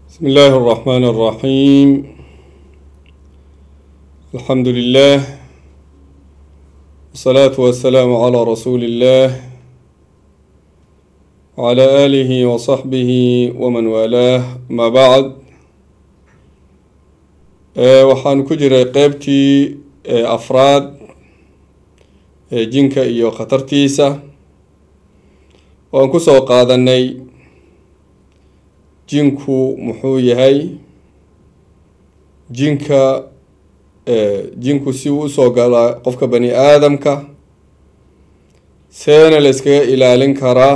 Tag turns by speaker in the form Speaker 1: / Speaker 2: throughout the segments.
Speaker 1: بسم الله الرحمن الرحيم الحمد لله والصلاة والسلام على رسول الله وعلى آله وصحبه ومن والاه ما بعد ee waxaan ku jiray qeybtii afraad ee jinka iyo khatartiisa waan kusoo qaadanay jinku muxuu yahay jinka jinku si uu usoo galaa qofka bani aadamka seena la iskaga ilaalin karaa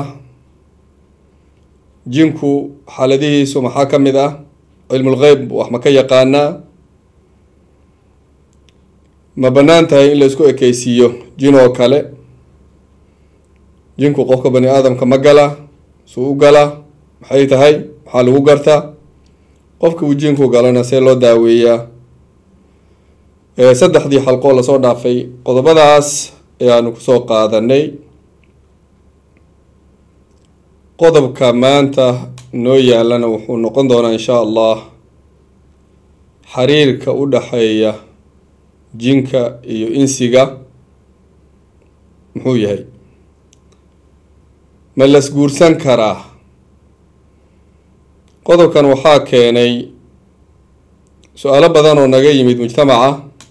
Speaker 1: jinku xaaladihiisu maxaa ka mid ah cilmulgeyb wax ma ka yaqaanaa ma bannaan tahay in la isku ekeysiiyo jin oo kale jinku qofka bani aadamka ma gala suu u gala maxay tahay maxaa lagu gartaa qofka uu jinku galana see loo daaweeyaa saddexdii xalqoo lasoo dhaafay qodobadaas ayaanu kusoo qaadanay qodobka maanta noo yaalana wuxuu noqon doonaa insha allah xiriirka u dhaxeeya jinka iyo insiga muxuu yahay ma las guursan karaa qodobkan waxaa keenay su-aalo badan oo naga yimid mujtamaca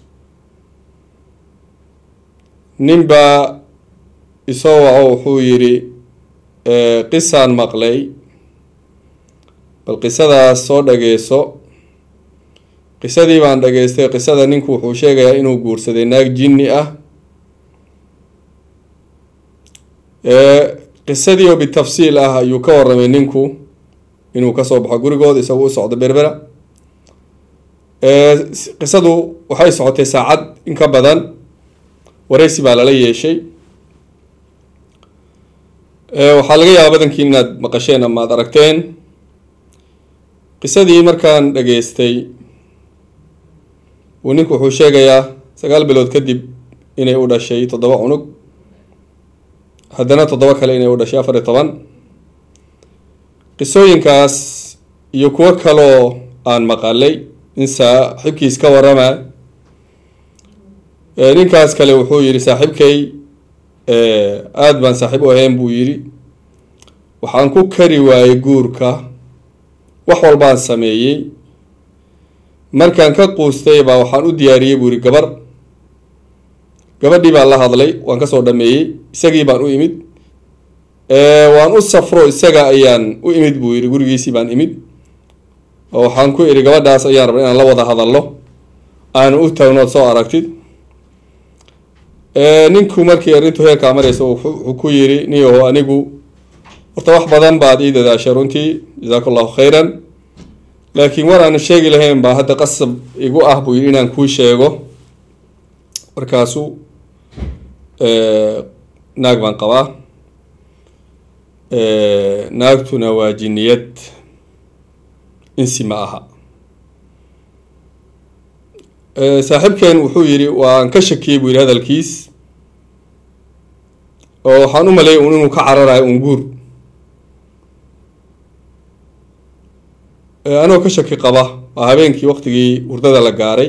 Speaker 1: nin baa isoo waco wuxuu yidhi qisaan maqlay bal qisadaas soo dhageyso qisadii baan dhageystay qisada ninku wuxuu sheegayaa inuu guursaday naag jinni ah qisadii oo bitafsiil ah ayuu ka waramay ninku inuu kasoo baxo gurigooda isagu u socdo berbera qisadu waxay socotay saacad in ka badan wareysi baa lala yeeshay waxaa laga yaabaa badankii inaad maqasheen ama ad aragteen qisadii markaan dhageystay uu ninku wuxuu sheegayaa sagaal bilood kadib inay u dhashay toddoba cunug haddana toddoba kale inay u dhashay afar iyo toban qisooyinkaas iyo kuwo kaloo aan maqalay in saaxiibkiis ka warama ninkaas kale wuxuu yidhi saaxiibkay aada baan saaxiib u ahayn buu yidhi waxaan ku kari waayey guurka wax walbaan sameeyey markaan ka quustay baa waxaan u diyaariyey buu yihi gabar gabadhii baan la hadlay waan kasoo dhameeyey isagii baan u imid waan u safro isaga ayaan u imid buu yihi gurigiisii baan imid oo waxaan ku idhi gabadhaas ayaan rabay inaan la wada hadallo aanu u taagnood soo aragtid ninku markii arrintu heerkaa mareysa wuxuu ku yidhi niyaho anigu horta wax badan baad ii dadaashay runtii jasaaka allahu khayran laakiin war aanu sheegi lahayn baa hadda qasab igu ah buu yidhi inaan kuu sheego markaasu naag baan qabaa naagtuna waa jiniyad insi ma aha saaxiibkeen wuxuu yidhi waan ka shakiyey buu yidhi hadalkiis oo waxaan u maleeyay un inuu ka cararayo un guur anoo ka shaki qaba waa habeenkii waqtigii hurdada la gaaray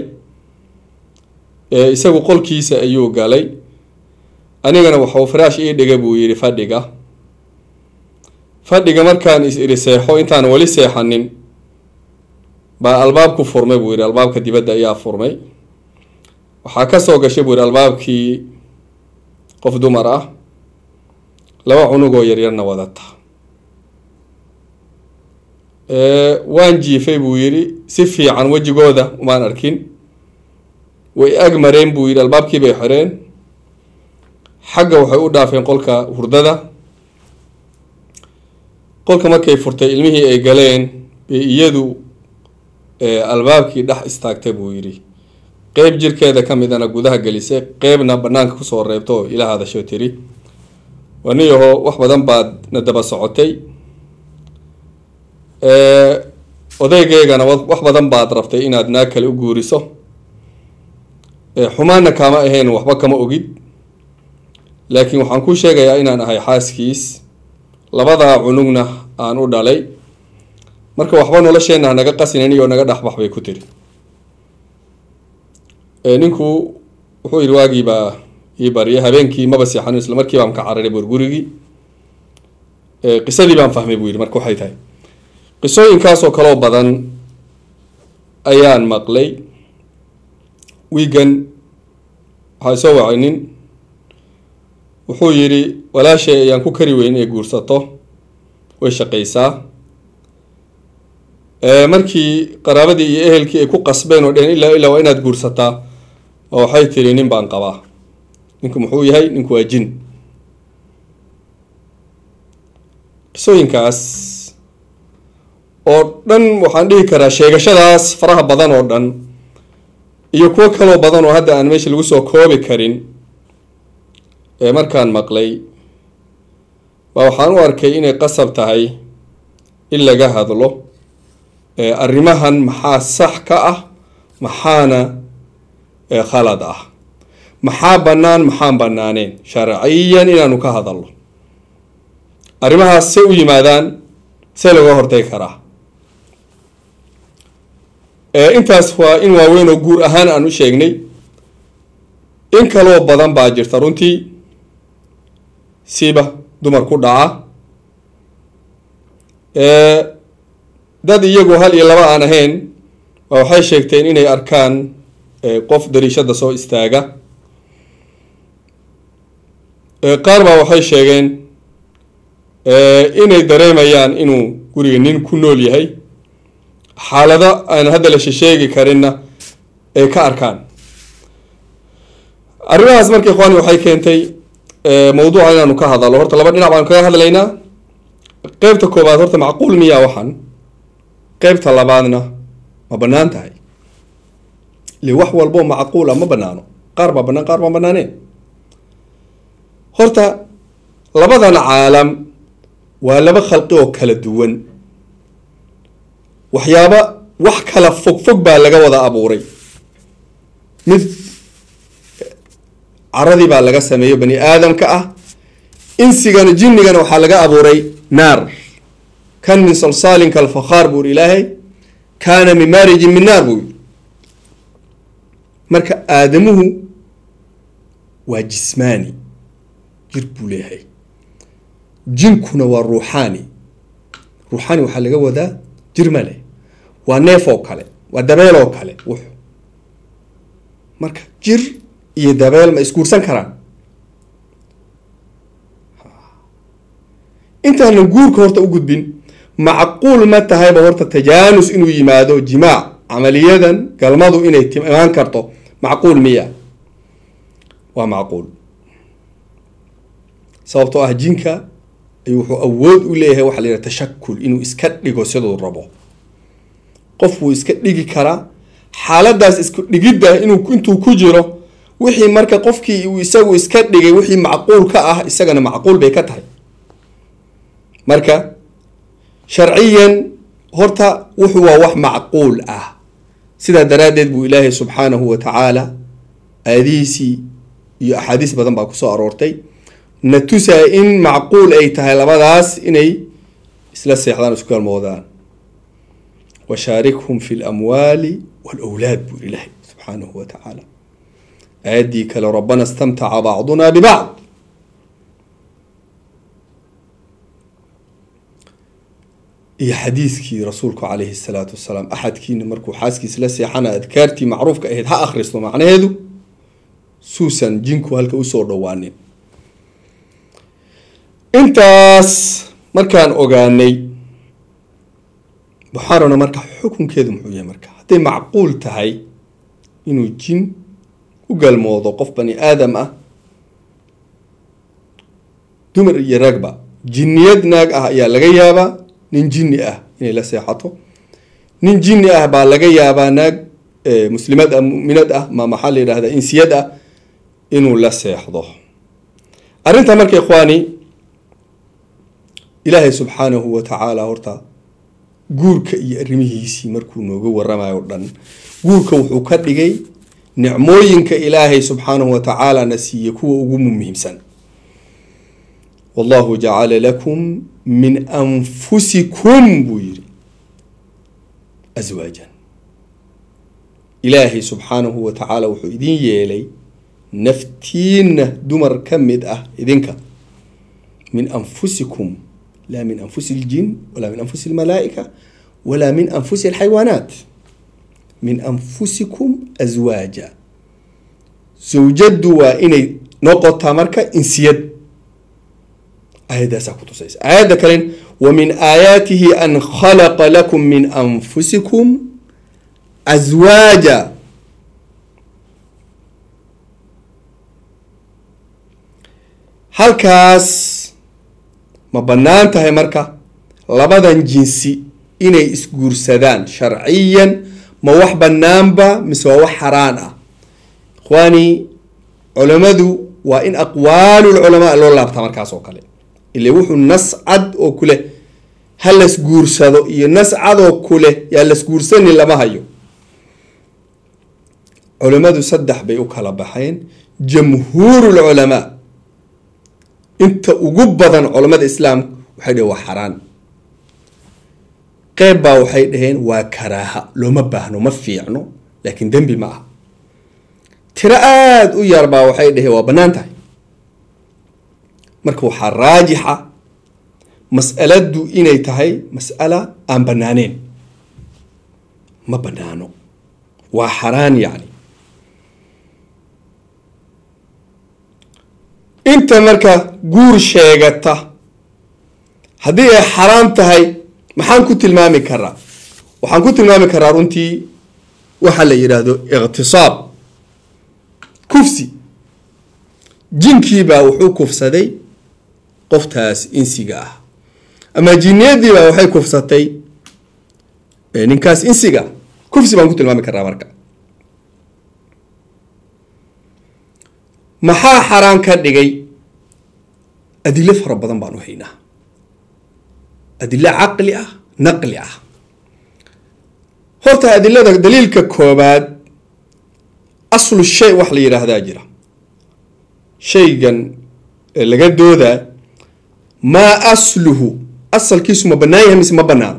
Speaker 1: isagu qolkiisa ayuu galay anigana waxau faraash ii dhiga buu yidhi fadhiga fadhiga markaan is iri seexo intaan weli seexanin baa albaabku furmay buu yidhi albaabka dibadda ayaa furmay waxaa kasoo gashay buu yidhi albaabkii qof dumar ah laba cunugoo yaryarna wadata waan jiifay buu yidhi si fiican wejigooda umaan arkin way ag mareen buu yidhi albaabkii bay xireen xagga waxay u dhaafeen qolka hurdada qolka markay furtay ilmihii ay galeen bay iyadu albaabkii dhex istaagtay buu yidhi qeyb jirkeeda ka midana gudaha gelisay qeybna banaanka kusoo reebto oo ila hadasho tiri waniyaho wax badan baad na daba socotay odaygeygana wax badan baad rabtay inaad naag kale u guuriso xumaanna kaama ahayn waxba kama ogid laakiin waxaan ku sheegayaa inaan ahay xaaskiis labadaa cunugna aan u dhalay marka waxba nolosheenna hanaga qasinayn iyo naga dhexbax bay ku tiri ninku wuxuu yidhi waagiibaa ii baryay habeenkii maba seexanin isla markii baan ka cararay bur gurigii qisadii baan fahmay buu yidhi marka waxay tahay qisooyinkaasoo kaloo badan ayaan maqlay wiigan waxaa isoo wacay nin wuxuu yidhi walaashay ayaan ku kari weyn ee guursato way shaqaysaa markii qaraabadii iyo ehelkii ay ku qasbeen oo dheheen ilaa ilaa waa inaad guursataa oo waxay tiri nin baan qabaa ninku muxuu yahay ninku waa jin qisooyinkaas oo dhan waxaan dhihi karaa sheegashadaas faraha badan oo dhan iyo kuwo kaloo badan oo hadda aan meesha lagu soo koobi karin ee markaan maqlay baa waxaan u arkay inay qasab tahay in laga hadlo arrimahan maxaa sax ka ah maxaana khalad ah maxaa bannaan maxaan bannaaneen sharciyan inaanu ka hadalno arrimahaas se u yimaadaan see laga hortay karaa intaas waa in waaweyn oo guur ahaan aan u sheegnay in kaloo badan baa jirta runtii siba dumar ku dhaca dad iyagu hal iyo laba aan ahayn waa waxay sheegteen inay arkaan qof dariishada soo istaaga qaar baa waxay sheegeen inay dareemayaan inuu guriga nin ku nool yahay xaalado aan hadda la shisheegi karinna ay ka arkaan arrimahaas marka ikhwaani waxay keentay mawduuca inaanu ka hadalno horta laba dhinac baanu kaga hadlaynaa qeybta koobaad horta macquul miyaa waxan qeybta labaadna ma bannaan tahay le wax walboo macquula ma bannaano qaar baa bannaan qaar baan bannaaneen horta labadan caalam waa laba khalqi oo kala duwan waxyaaba wax kala fog fog baa laga wada abuuray mid caradii baa laga sameeyo bani aadamka ah insigana jinnigana waxaa laga abuuray naar kan min salsaalin kalfakhaar buu yiri ilaahay kaana min maarijin min naar buu yiri marka aadamuhu waa jismaani jir buu leeyahay jinkuna waa ruuxaani ruuxaani waxaa laga wadaa jir ma leh waa neef oo kale waa dabeel oo kale wux marka jir iyo dabeel ma isguursan karaan intaanan guurka horta u gudbin macquul ma tahayba horta tajaanus inuu yimaado jimaac camaliyadan galmadu inay imaan karto macquul miya waa macquul sababtoo ah jinka ayuu wuxuu awood u leeyahay waxa la yidhaha tashakul inuu iska dhigo siduu rabo qof wuu iska dhigi karaa xaaladaas isku dhigidda inuu intuu ku jiro wixii marka qofkii uu isagu iska dhigay wixii macquul ka ah isagana macquul bay ka tahay marka sharciyan horta wuxuu waa wax macquul ah sidaa daraaddeed buu ilaahay subxaanahu wa tacaala aayadihiisii iyo axaadiis badan baa kusoo aroortay na tusaa in macquul ay tahay labadaas inay isla seexdaan isku galmoodaan washaarikhum fi lamwaali walawlaad buu ilaahay subxaanahu wa tacaala aayaddii kale rabbana istamtaca bacduna bibacd iyo xadiiskii rasuulku calayhi salaatu wasalaam axadkiina markuu xaaskiisa la seexana adkaartii macruufka ahayd ha akhristo macnaheedu suusan jinku halka usoo dhowaanin intaas markaan ogaanay waxaanona marka xukunkeedu muxuu yahay marka hadday macquul tahay inuu jin u galmoodo qof bani aadam ah dumar iyo ragba jinniyad naag ah ayaa laga yaabaa nin jinni ah inay la seexato nin jinni ah baa laga yaabaa naag muslimad ah muminad ah ma maxaa la yidhahda insiyad ah inuu la seexdo arrinta marka ikhwaani ilaahay subxaanahu wa tacaala horta guurka iyo arrimihiisii markuu nooga waramayo o dhan guurka wuxuu ka dhigay nicmooyinka ilaahay subxaanahu wa tacaala na siiye kuwa ugu muhiimsan wallahu jacala lakum min anfusikum buu yidhi aswaajan ilaahay subxaanahu wa tacaala wuxuu idin yeelay naftiinna dumar ka mid ah idinka min anfusikum laa min anfusi اljin walaa min anfusi اlmalaa'ika walaa min anfusi alxayawaanaat min anfusikum aswaaja zawjaddu waa inay noqotaa marka insiyad aayaddaasaa ku tusaysa aayadda kalen wa min aayaatihi an khalaqa lakum min anfusikum aswaaja halkaas ma bannaan tahay marka labadan jinsi inay isguursadaan sharciyan ma wax bannaanba mise waa wax xaraan ah ikhwaani culammadu waa in aqwaalulculamaa loo laabtaa markaas oo kale ile wuxuu nas cad oo kuleh ha lasguursado iyo nas cad oo kuleh yaa lasguursani lama hayo culammadu saddex bay u kala baxeen jamhuurulculamaa inta ugu badan culamada islaamka waxay dhaheen waa xaraan qeyb baa waxay dhaheen waa karaaha looma baahno ma fiicno laakiin dembi ma ah tiro aada u yar baa waxay dhaheen waa bannaan tahay marka waxaa raajixa mas'aladdu inay tahay mas'ala aan bannaaneen ma bannaano waa xaraan yacni inta marka guur sheegata haddii ay xaraam tahay maxaan ku tilmaami karaa waxaan ku tilmaami karaa runtii waxaa la yidhaahdo iqtisaab kufsi jinkiibaa wuxuu kufsaday qoftaas insiga ah ama jinniyadiibaa waxay kufsatay ninkaas insiga kufsi baan ku tilmaami karaa marka maxaa xaraan ka dhigay adilo fara badan baan u haynaa adilo caqli ah naqli ah horta adilada daliilka koobaad aslu shay wax la yidhaahdaa jira shaygan laga doodaa maa asluhu asalkiisu ma bannaan yahay mise ma bannaano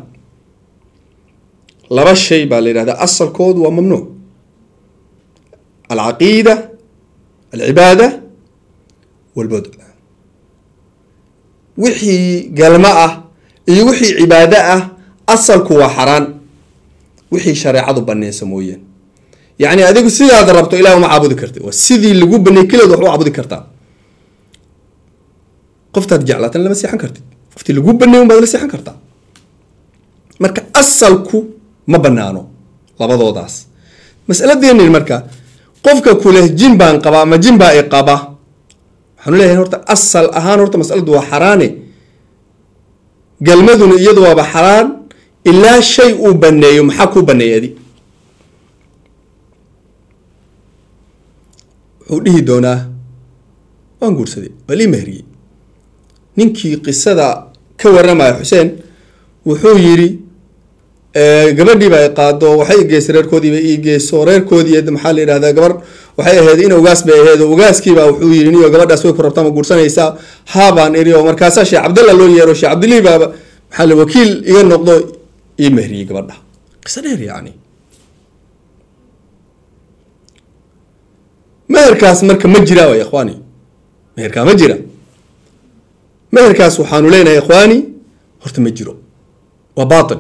Speaker 1: laba shay baa la yidhahdaa asalkoodu waa mamnuuc alcaqiida alcibaada walbod wixii galmo ah iyo wixii cibaado ah asalku waa xaraan wixii shareecadu baneysa mooyeen yacni adigu sidaad rabto ilaah uma caabudi karti waa sidii lagu baney keliod wax u caabudi kartaa qoftaad jeclaatan lama seexan kartid qoftii lagu baney un baad la seexan kartaa marka asalku ma banaano labadoodaas masaladeeni marka qofka kuleh jin baan qabaa ama jin baa i qaba waxaanu leeyahay horta asal ahaan horta masaladu waa xaraane galmaduna iyadu waaba xaraan ilaa shay uu baneeyo maxaa kuu baneeyay adi wuxuu dhihi doonaa waan guursaday waa lii mehriyey ninkii qisada ka waramaya xuseen wuxuu yidhi gabadhiiba ay qaado waxay igeysa reerkoodiiba ii geyso reerkoodii maxaa la yidhahdaa gabar waxay ahayd in ugaas bay ahayd oo ugaaskiiba wuxuu yidhi niyo gabadhaas way ku rabtaa ma guursanaysaa haabaan iri oo markaasaa sheekh cabdalla loo yeero sheekh cabdilii baaba maxaa la wakiil iga noqdo ii mehriyey gabadha qiso dheer yacni meherkaas marka ma jira way ikhwaani meherkaa ma jira meherkaas waxaanu leenahay ikhwaani horta ma jiro waa baatil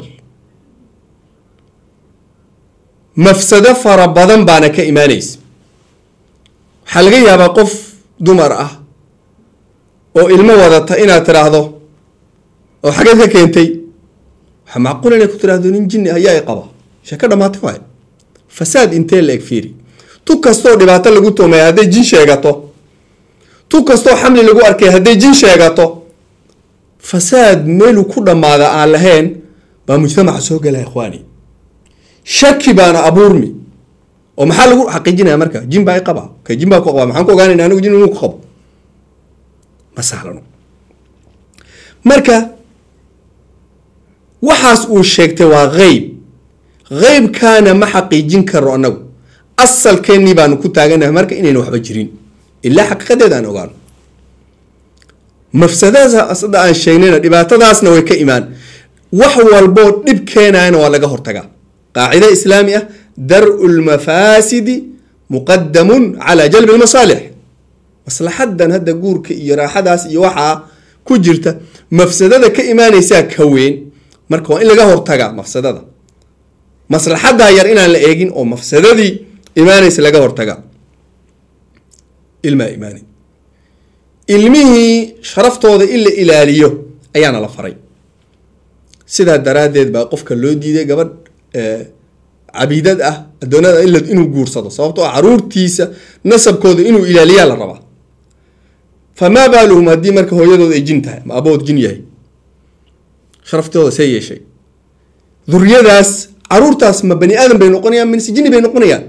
Speaker 1: mafsado fara badan baana ka imaanaysa waxaa laga yaabaa qof dumar ah oo ilmo wadata inaad tiraahdo oo xageed ka keentay waxaa macquul inay ku tiraahdo nin jinni ayaa i qaba sheeko dhamaatay waay fasaad intee la eg fiiri tu kastoo dhibaato lagu tuumaya hadday jin sheegato tu kastoo xamli lagu arkay hadday jin sheegato fasaad meeluu ku dhammaada aan lahayn baa mujtamaca soo gala ikhwaani shaki baana abuurmi oo maxaa lagu xaqiijinaya marka jin baa i qaba ka jin baa ku qaba maxaan ku ogaanayna anigu jin inuu ku qabo ma sahlano marka waxaas uu sheegtay waa qeyb qeybkaana ma xaqiijin karo annagu asalkeennii baanu ku taaganahay marka inayna waxba jirin ilaa xaqiiqadeeda aan ogaano mafsadadaas hadda aan sheegnayna dhibaatadaasna way ka imaan wax walboo dhib keenayana waa laga hortagaa qaacida islaami ah dar-u lmafaasidi muqadamun calaa jalbi lmasaalix maslaxadan hadda guurka iyo raaxadaas iyo waxaa ku jirta mafsadada ka imaanaysaa ka weyn marka waa in laga hortagaa mafsadada maslaxadaa yar inaan la eegin oo mafsadadii imaanaysa laga hortagaa ilmaa imaani ilmihii sharaftooda in la ilaaliyo ayaana la faray sidaa daraaddeed baa qofka loo diiday gabadh cabiidad ah addoonada inuu guursado sababtoo ah caruurtiisa nasabkooda inuu ilaaliyaa la rabaa famaa baaluhum haddii marka hooyadooda ay jin tahay ma abood jin yahay sharaftooda see yeeshay duriyadaas caruurtaas ma bani aadam bay noqonayaan mise jini bay noqonayaan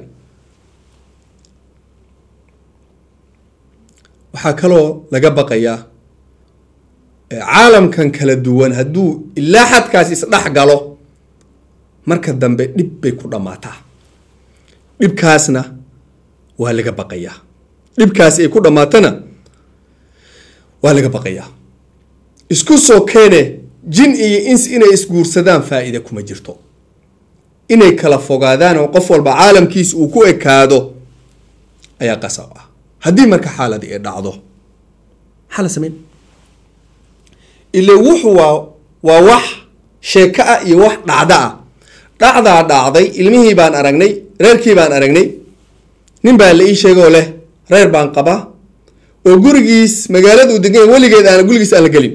Speaker 1: waxaa kaloo laga baqayaa caalamkan kala duwan hadduu ilaa xadkaas isdhex galo marka dambe dhib bay ku dhammaataa dhibkaasna waa laga baqayaa dhibkaasi ay ku dhammaatana waa laga baqayaa isku soo keene jin iyo ins inay isguursadaan faa-ida kuma jirto inay kala fogaadaan oo qof walba caalamkiisa uu ku ekaado ayaa qasab ah haddii marka xaaladii ay dhacdo maxaa la sameyn ile wuxu waa waa wax sheeko ah iyo wax dhacdo ah dhacdaa dhacday ilmihii baan aragnay reerkii baan aragnay nin baa la ii sheegoo leh reer baan qabaa oo gurigiis magaaladu degan weligeed aan gurigiis aan la gelin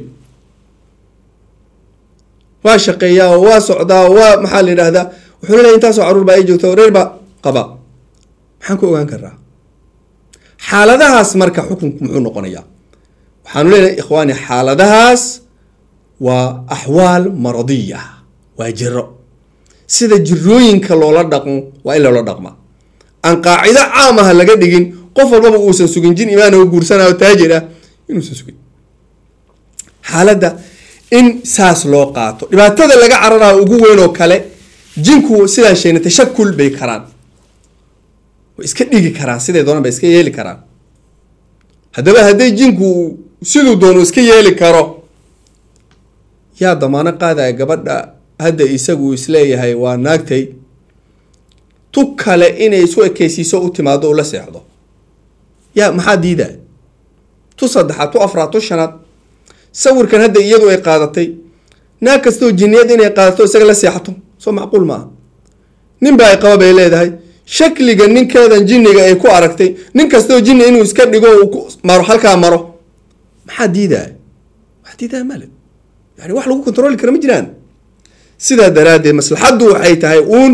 Speaker 1: waa shaqeeyaa oo waa socdaa oo waa maxaa la yidhahdaa wuxuu leeyahay intaasoo caruur baa ii joogta reer baa qaba maxaan ku ogaan karaa xaaladahaas marka xukunku muxuu noqonayaa waxaanu leenahay ikhwaani xaaladahaas waa axwaal maradiya waa jiro sida jirooyinka loola dhaqmo waa in loola dhaqma aan qaacido caam aha laga dhigin qof walbaba uusan sugin jin imaan oo guursanayo taajir ah inuusan sugin xaaladda in saas loo qaato dhibaatada laga cararaha ugu weyn oo kale jinku sidaan sheegnay tashakul bay karaan way iska dhigi karaan siday doonaan bay iska yeeli karaan haddaba hadday jinku siduu doono iska yeeli karo yaa damaano qaadaya gabadha hadda isagu isleeyahay waa naagtay tu kale inay isu ekeysiiso u timaado ula seexdo yaa maxaa diidaa tu saddexaad tu afraad tu shanaad sawirkan hadda iyadu ay qaadatay naag kastoo jiniyad inay qaadato isaga la seexato soo macquul maaha nin baa ay qaba bay leedahay shakliga ninkeedan jinniga ay ku aragtay nin kastoo jinni inuu iska dhigo maro halkaa maro maxaa diidaa maxaa diidaa male yani wax lagu kontroli kara ma jiraan sidaa daraaddeed maslaxaddu waxay tahay uun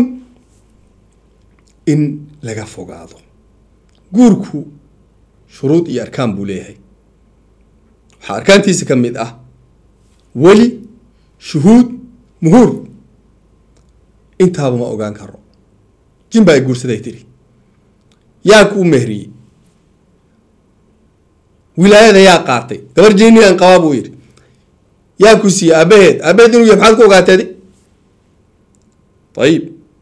Speaker 1: in laga fogaado guurku shuruud iyo arkaan buu leeyahay waxaa arkaantiisa ka mid ah weli shuhuud muhuur intaaba ma ogaan karo jin baa ay guursaday tiri yaa kuu mehriyey wilaayada yaa qaatay gabar jinian qabaa buu yidhi yaa ku siiyey aabaheed aabaheed inuu yahay maxaad ku ogaateedi ayib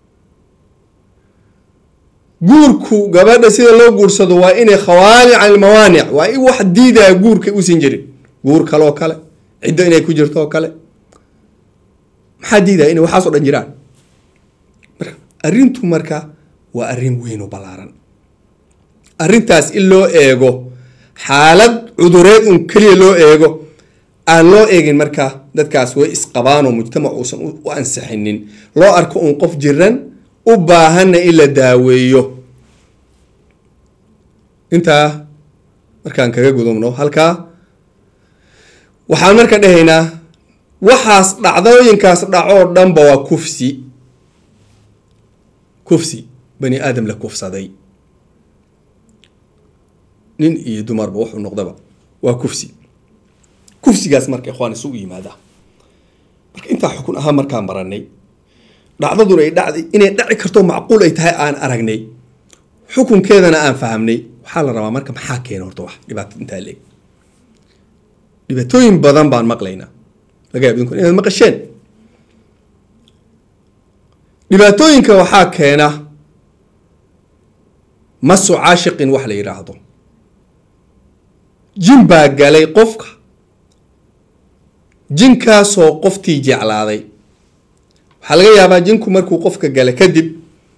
Speaker 1: guurku gabadha sida loo guursado waa inay khawaanic can ilmawaanic waa in wax diidaya guurka uusan jirin guur kaleoo kale ciddo inay ku jirto oo kale maxaa diidaya inay waxaas o dhan jiraan marka arrintu marka waa arrin weyn oo ballaaran arrintaas in loo eego xaalad cudureed un keliya loo eego aan loo eegin marka dadkaas way isqabaanoo mujtamac uusan u ansixinin loo arko uun qof jiran u baahanna in la daaweeyo intaa markaan kaga gudubno halkaa waxaan marka dhahaynaa waxaas dhacdooyinkaas dhacoo dhanba waa kufsi kufsi bani aadam la kufsaday nin iyo dumarba wuxuu noqdaba waa kufsi kufsigaas marka ikhwaan isugu yimaada marka intaa xukun ahaan markaan baranay dhacdaduna ay dhacday inay dhaci karto macquul ay tahay aan aragnay xukunkeedana aan fahamnay waxaa la rabaa marka maxaa keena horta wax dhibaato intaa leeg dhibaatooyin badan baan maqlaynaa laga yaab idinku inaad maqasheen dhibaatooyinka waxaa keena masu caashiqin wax la yidhaahdo jin baa galay qofka jinkaasoo qoftii jeclaaday waxaa laga yaabaa jinku markuu qofka gala kadib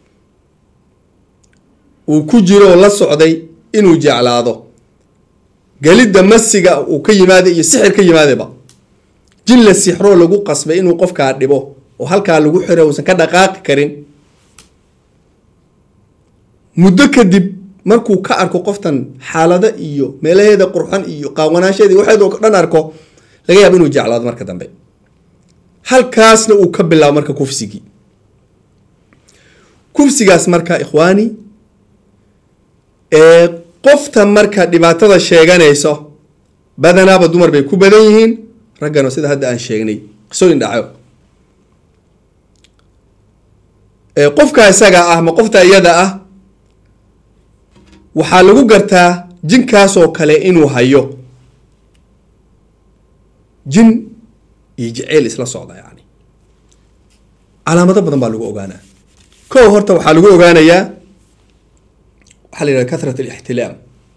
Speaker 1: uu ku jiro oo la socday inuu jeclaado gelidda masiga uu ka yimaada iyo sixir ka yimaadaba jin la sixroo lagu qasbay inuu qofkaa dhibo oo halkaa lagu xiro uusan ka dhaqaaqi karin muddo kadib markuu ka arko qoftan xaalado iyo meelaheeda qurxan iyo qaawanaasheeda iyo waxeeda dhan arko laga yaabo inuu jeclaado marka dambe halkaasna uu ka bilaabo marka kufsigii kufsigaas marka ikhwaani ee qofta marka dhibaatada sheeganayso badanaaba dumar bay ku badan yihiin raggana sida hadda aan sheegnay qisooyin dhaco qofka isaga ah ma qofta iyada ah waxaa lagu gartaa jinkaasoo kale inuu hayo jin iyo jeceyl isla socda yani calaamado badan baa lagu ogaanaa ko horta waxaa lagu ogaanayaa waxaa la yidhaha kathrat alixtilaam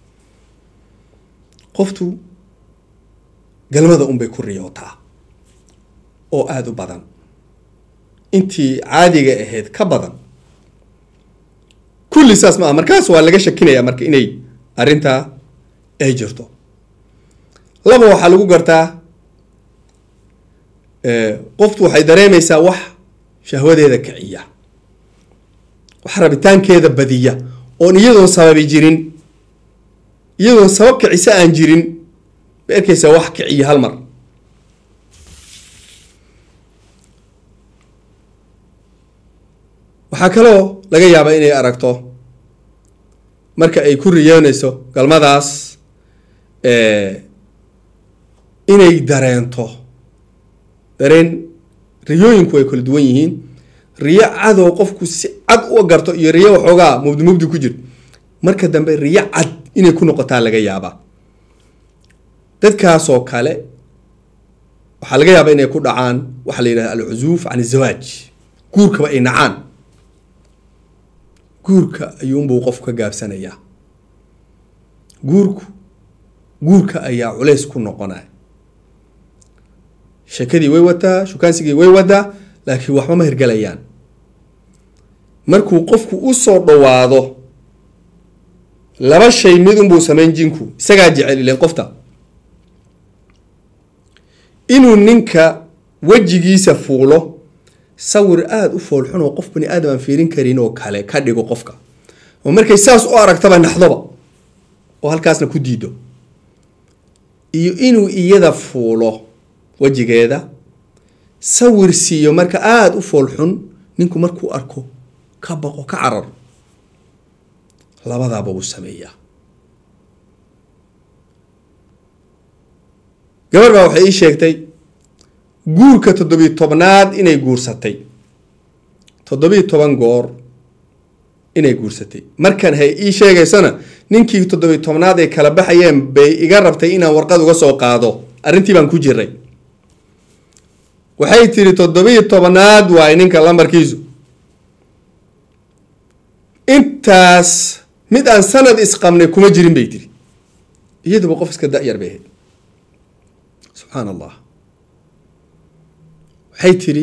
Speaker 1: qoftu galmada unbay ku riyootaa oo aada u badan intii caadiga ahayd ka badan kulli saas ma aha markaas waa laga shakinaya marka inay arrintaa ay jirto laba waxaa lagu gartaa qoftu waxay dareemaysaa wax shahwadeeda kiciya wax rabitaankeeda badiya oon iyadoon sababi jirin iyadoon sabab kicisa aan jirin ma arkaysaa wax kiciya hal mar waxaa kaloo laga yaabaa inay aragto marka ay ku riyoonayso galmadaas inay dareento dareen riyooyinku ay kala duwan yihiin riyo cadoo qofku si cad u garto iyo riyo waxoogaa mubdi mubdi ku jir marka dambe riyo cad inay ku noqotaa laga yaabaa dadkaasoo kale waxaa laga yaabaa inay ku dhacaan waxaa la yidhahda alcuzuuf can izawaaj guurkaba ay nacaan guurka ayuunbuu qofku ka gaabsanayaa guurku guurka ayaa culays ku noqonaya sheekadii way wataa shukaansigii way wadaa laakiin waxba ma hirgelayaan markuu qofku usoo dhawaado laba shay mid unbuu sameyn jinku isagaa jecel ilen qofta inuu ninka wejigiisa fuulo sawir aada u foolxun oo qof bani aadam aan fiirin karin oo kale ka dhigo qofka oo markay saas u aragtaba naxdoba oo halkaasna ku diido iyo inuu iyada fuulo wejigeeda sawir siiyo marka aada u foolxun ninku markuu arko ka baqo ka carar labadaaba wuu sameeyaa gabar baa waxay ii sheegtay guurka toddobiyo tobnaad inay guursatay toddobiyo toban goor inay guursatay markan hay ii sheegaysana ninkii toddobiyo tobnaad ay kala baxayeen bay iga rabtay inaan warqad uga soo qaado arrintii baan ku jiray waxay tiri toddobiyo tobnaad waaye ninka lambarkiisu intaas mid aan sanad isqabnay kuma jirin bay tiri iyaduba qof iska da-yar bay ahayd subxaan allah waxay tiri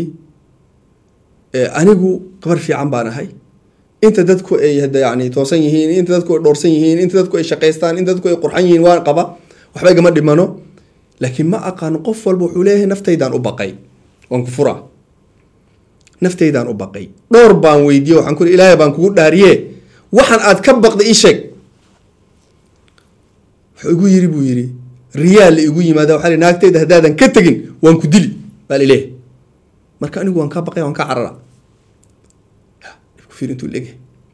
Speaker 1: anigu gabar fiican baan ahay inta dadku ay yani toosan yihiin inta dadku ay dhowrsan yihiin inta dadku ay shaqaystaan inta dadku ay qurxan yihiin waan qaba waxba igama dhimano laakiin ma aqaano qof walba wuxuu leeyahay naftaydaan u baqay waan ku furaa naftaydaan u baqay dhowr baan weydiiye waxaan ku ilaahay baan kugu dhaariye waxaan aad ka baqday ii sheeg wuxuu igu yiri buu yiri riyaal la igu yimaada waxaa li naagtayda haddaadan ka tegin waan ku dili baa lileeyahay marka anigu waan ka baqay waan ka carara intuu leegyahay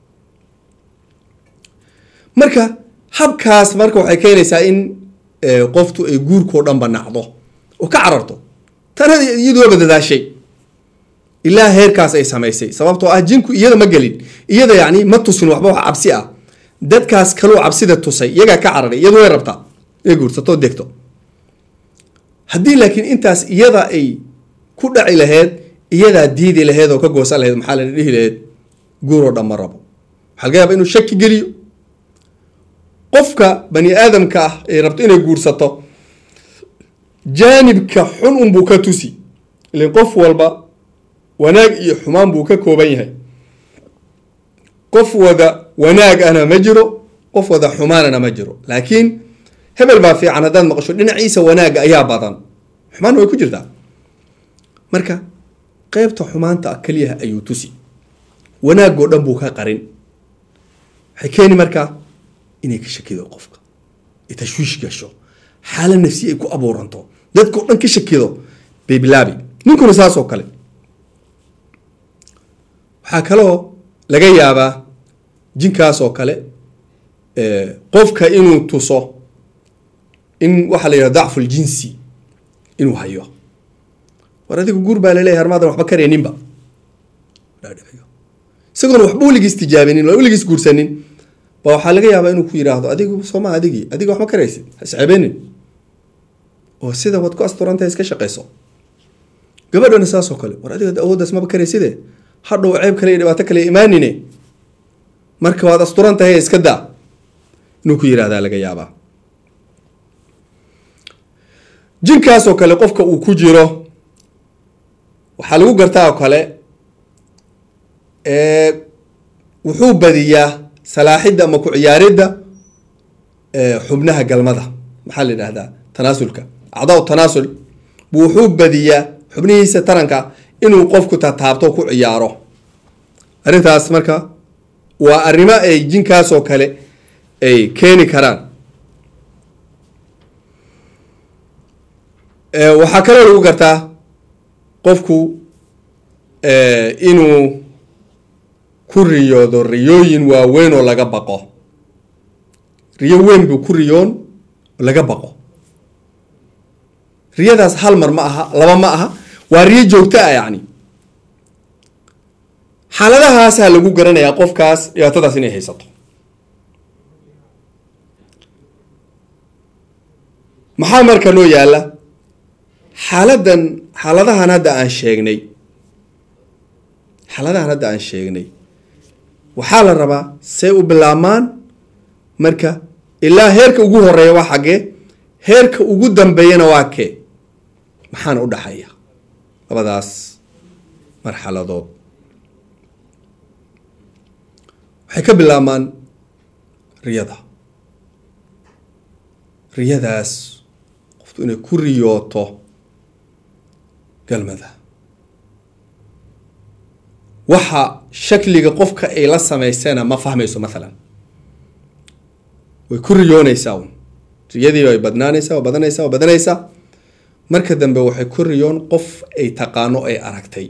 Speaker 1: marka habkaas marka waxay keenaysaa in qoftu ay guurkao dhanba nacdo oo ka cararto tana iyaduaba dadaashay ilaa heerkaas ay samaysay sababtoo ah jinku iyada ma gelin iyada yani ma tusin waxba wax cabsi ah dadkaas kaloo cabsida tusay iyagaa ka cararay iyadu way rabtaa inay guursatoo degto haddii laakiin intaas iyada ay ku dhaci laheyd iyadaa diidi laheyd oo ka goosan laheyd maxaa la dhihi laheyd guuroo dhan ma rabo waxaa laga yaaba inuu shaki geliyo qofka bani aadamka ah ay rabto inay guursato jaanibka xun unbuu ka tusi ilan qof walba wanaag iyo xumaan buu ka kooban yahay qof wada wanaag ana ma jiro qof wada xumaanana ma jiro laakiin hebel baa fiican haddaad maqasho dhinaciisa wanaagga ayaa badan xumaanna way ku jirtaa marka qeybta xumaanta ah keliyaha ayuu tusi wanaagoo dhan buu ka qarin waxay keeni markaa inay ka shakido qofka ay tashwiish gasho xaala nafsi ay ku abuuranto dadkao dhan ka shakido bay bilaabi ninkuna saas oo kale waxaa kaloo laga yaabaa jinkaas oo kale qofka inuu tuso in waxaa la yidhaha dacfu ljinsi inuu hayo war adigu guur baa laleeyahay armaadan waxba karayninba isagoona waxba weligiis tijaabinin waa weligiis guursanin ba waxaa laga yaabaa inuu ku yidhaahdo adigu sooma adigii adiga waxma karaysid hascebenin oo sida waad ku asturantahay iska shaqayso gabadhana saasoo kale war adiga awooddaas maba karayside hadhow ceeb kale iyo dhibaato kale imaanine marka waad asturan tahay iska daa inuu ku yihahdaa laga yaabaa jinkaasoo kale qofka uu ku jiro waxaa lagu gartaa oo kale wuxuu badiyaa salaaxidda ama ku ciyaaridda xubnaha galmada maxaa la yidhahdaa tanaasulka acdaa tanaasul buu wuxuu badiyaa xubnihiisa taranka inuu qofku tataabto ku ciyaaro arrintaas marka waa arrimo ay jinkaasoo kale ay keeni karaan waxaa kaloo lagu gartaa qofku inuu ku riyoodo riyooyin waaweyn oo laga baqo riyo weyn buu ku riyoon oo laga baqo riyadaas hal mar ma aha laba ma aha waa riyo joogto ah yacni xaaladahaasaa lagu garanayaa qofkaas dhibaatadaas inay haysato maxaa marka noo yaalla xaaladan xaaladahan hadda aan sheegnay xaaladahan hadda aan sheegnay waxaa la rabaa say u bilaabmaan marka ilaa heerka ugu horeeya waa xaggee heerka ugu dambeeyana waa kee maxaana u dhaxaya labadaas marxaladood waxay ka bilaabmaan riyada riyadaas qoftu inay ku riyooto galmada waxa shakliga qofka ay la samaysana ma fahmayso maalan way ku riyoonaysaa un riyadii way badnaanaysaa waa badanaysaa waa badanaysaa marka dambe waxay ku riyoon qof ay taqaano ay aragtay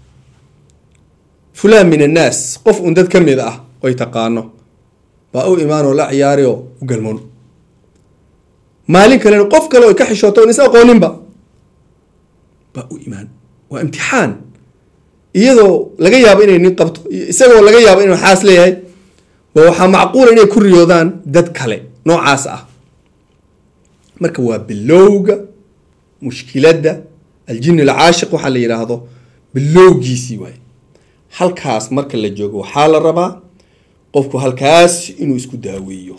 Speaker 1: fulaan min annaas qof un dad ka mid ah oy taqaano baa u imaanoo la ciyaari oo u galmoon maalin kalena qof kale oy ka xishooto on is aqooninba baa u imaan waa imtixaan iyadoo laga yaabo inay nin qabto isagoo laga yaabo inuu xaas leeyahay ba waxaa macquula inay ku riyoodaan dad kale noocaas ah marka waa bilowga mushkiladda aljin alcaashiq waxaa la yidhaahdo bilowgiisii waaye halkaas marka la joogo waxaa la rabaa qofku halkaas inuu isku daaweeyo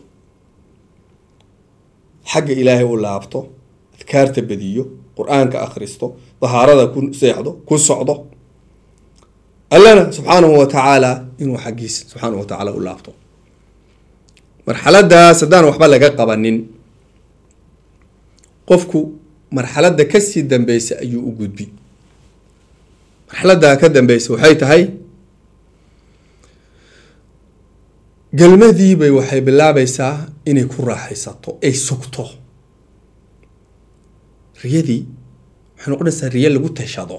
Speaker 1: xagga ilaahay u laabto adkaarta badiyo qur-aanka akhristo dahaarada ku seexdo ku socdo allana subxaanahu wa tacaala inuu xaggiisa subxaanahu wa tacaala u laabto marxaladaas haddaan waxba laga qabanin qofku marxaladda kasii dambeysa ayuu u gudbi marxaladda ka dambeysa waxay tahay galmadiibay waxay bilaabaysaa inay ku raaxaysato ay sugto riyadii waxay noqonaysaa riyo lagu tashado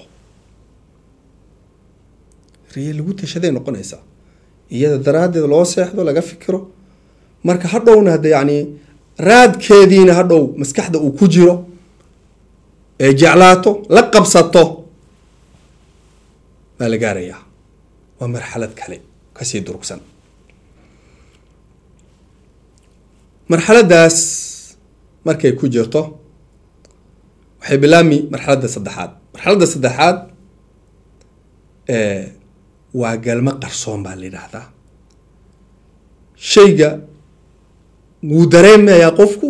Speaker 1: riyo lagu tashaday noqonaysaa iyada daraaddeed loo seexdo laga fikiro marka hadhowna hadda yacni raadkeediina hadhow maskaxda uu ku jiro ee jeclaato la qabsato baa la gaarayaa waa marxalad kale kasii durugsan marxaladdaas markay ku jirto waxay bilaabmi marxaladda saddexaad marxaladda saddexaad waa galmo qarsoon baa la yidhaahdaa shayga wuu dareemayaa qofku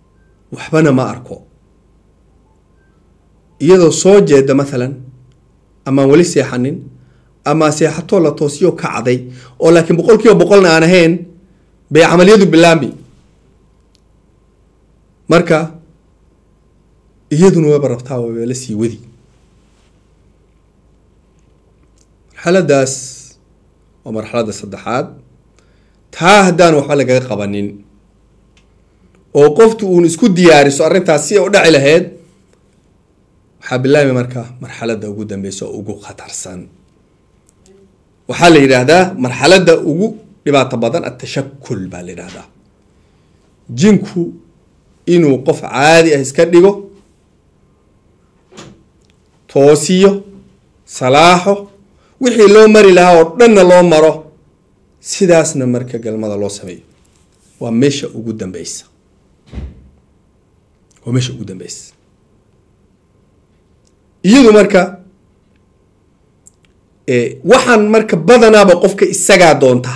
Speaker 1: waxbana ma arko iyadoo soo jeeda mathalan amaan weli seexanin ama seexatoo la toosiyo kacday oo laakiin boqol kiiba boqolna aan ahayn bay camaliyadu bilaambi marka iyaduna wayba rabtaa wayba la sii wadi marxaladaas waa marxaladda saddexaad taa haddaan waxba lagaga qabanin oo qoftu uun isku diyaariso arrintaas si ay u dhaci lahayd waxaa bilaabay marka marxaladda ugu dambeysa oo ugu khatarsan waxaa la yidhaahdaa marxaladda ugu dhibaato badan atashakul baa la yidhaahdaa jinku inuu qof caadi ah iska dhigo toosiyo salaaxo wixii loo mari lahaa oo dhanna loo maro sidaasna marka galmada loo sameeyo waa meesha ugu dambeysa waa meesha ugu dambeysa iyadu marka waxaan marka badanaaba qofka isagaa doontaa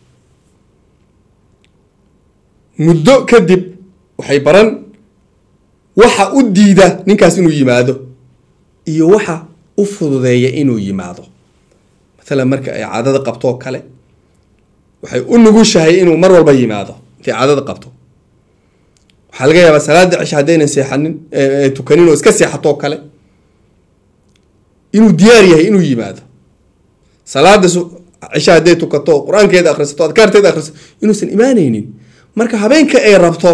Speaker 1: muddo kadib waxay baran waxa u diida ninkaas inuu yimaado iyo waxa u fududeeya inuu yimaado maalan marka ay caadada qabto oo kale waxay u nugushahay inuu mar walba yimaado intay caadada qabto waxaa laga yaabaa salaada cisha haddaynan seexanin tukanin oo iska seexatoo kale inuu diyaar yahay inuu yimaado salaada cisha hadday tukato oo qur-aankeeda akhrisato adkaarteeda akhrisato inuusan imaanaynin marka habeenka ay rabto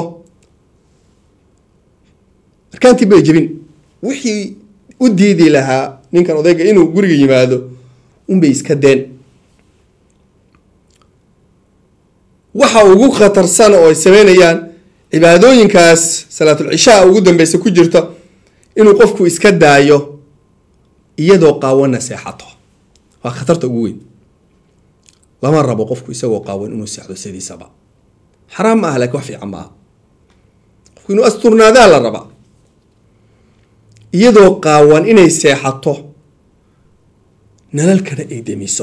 Speaker 1: arkaantii bay jebin wixii u diidi lahaa ninkan odayga inuu guriga yimaado unbay iska deen waxa ugu khatarsan oo ay sameynayaan cibaadooyinkaas salaatul cishaa ugu dambeysa ku jirta inuu qofku iska daayo iyadoo qaawana seexato waa khatarta ugu weyn lama rabo qofku isagoo qaawan inuu seexdo sidiisaba xaraam ma ah lakin wax fiican ma aha qofku inuu asturnaadaa la rabaa iyadoo qaawan inay seexato nalalkana ay demiso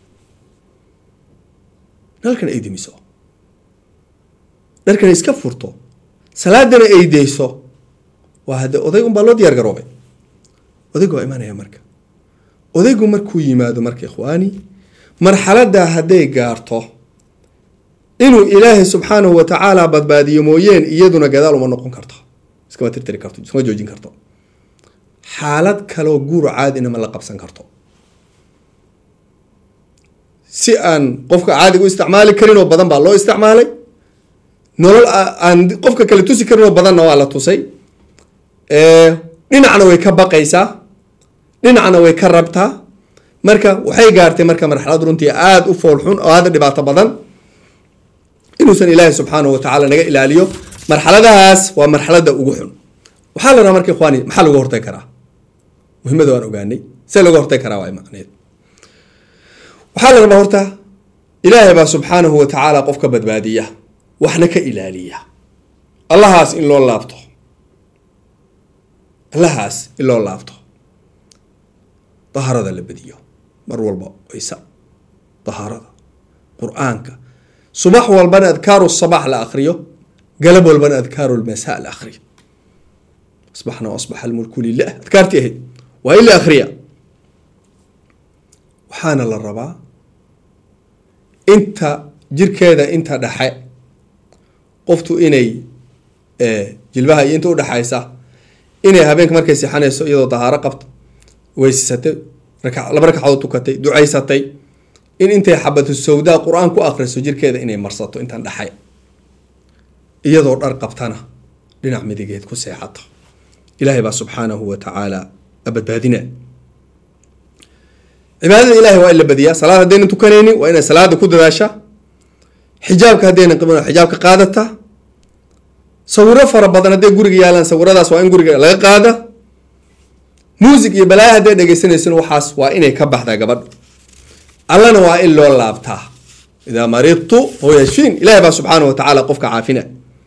Speaker 1: nalalkana ay demiso dharkana iska furto salaadana ay deyso waa hadde oday unbaa loo diyaar garoobay odaygu waa imanaya marka odaygu markuu yimaado marka ikhwaani marxaladdaa hadday gaarto inuu ilaahay subxaanahu wa tacaala badbaadiyo mooyeen iyaduna gadaal uma noqon karto iskama tirtiri karto iskama joojin karto xaalad kaleoo guur caadina ma la qabsan karto si aan qofka caadiga u isticmaali karin oo badan baa loo isticmaalay nolol aan qofka kale tusi karin oo badanna waa la tusay dhinacna way ka baqaysaa dhinacna way ka rabtaa marka waxay gaartay marka marxalad runtii aada u foolxun oo aada dhibaato badan inuusan ilaahay subxaanahu wa tacaala naga ilaaliyo marxaladahaas waa marxaladda ugu xun waxaa la rabaa marka ikhwaani maxaa lagu hortay karaa muhiimada waan ogaanay see laga hortay karaa waa macneed waxaa la rabaa horta ilaahay baa subxaanahu wa tacaala qofka badbaadiya waxna ka ilaaliya allahaas in loo laabto allahaas in loo laabto dahaarada la badiyo mar walba waysa dahaarada qur-aanka subax walbana adkaaru sabax la akriyo galab walbana adkaaru lmasa la akriyo asbaxna asbaxa almulku lilah adkaartii ahayd waa in la akriya waxaana la rabaa inta jirkeeda inta dhexe qoftu inay jilbaha iyo inta udhexaysa inay habeenka markay seexanayso iyadoo dahaaro qabto weysisatay laba ragcadood tukatay ducaysatay in intay xabatu sawdaa qur-aan ku akriso jirkeeda inay marsato intan dhexay iyadoo dhar qabtana dhinac midigeed ku seexato ilaahay baa subxaanahu wa tacaala badbaadina cibaadada ilahay waa in la badiyaa salaad haddaynan tukanaynin waa inay salaada ku dadaasha xijaabka haddaynan qabin xijaabka qaadata sawiro fara badan hadday guriga yaalaan sawiradaas waa in guriga laga qaada muusig iyo balaayo hadday dhegeysanaysan waxaas waa inay ka baxdaa gabadha allana waa in loo laabtaa idaa maridtu huwa yashfiin ilahay baa subxaanahu wa tacaala qofka caafina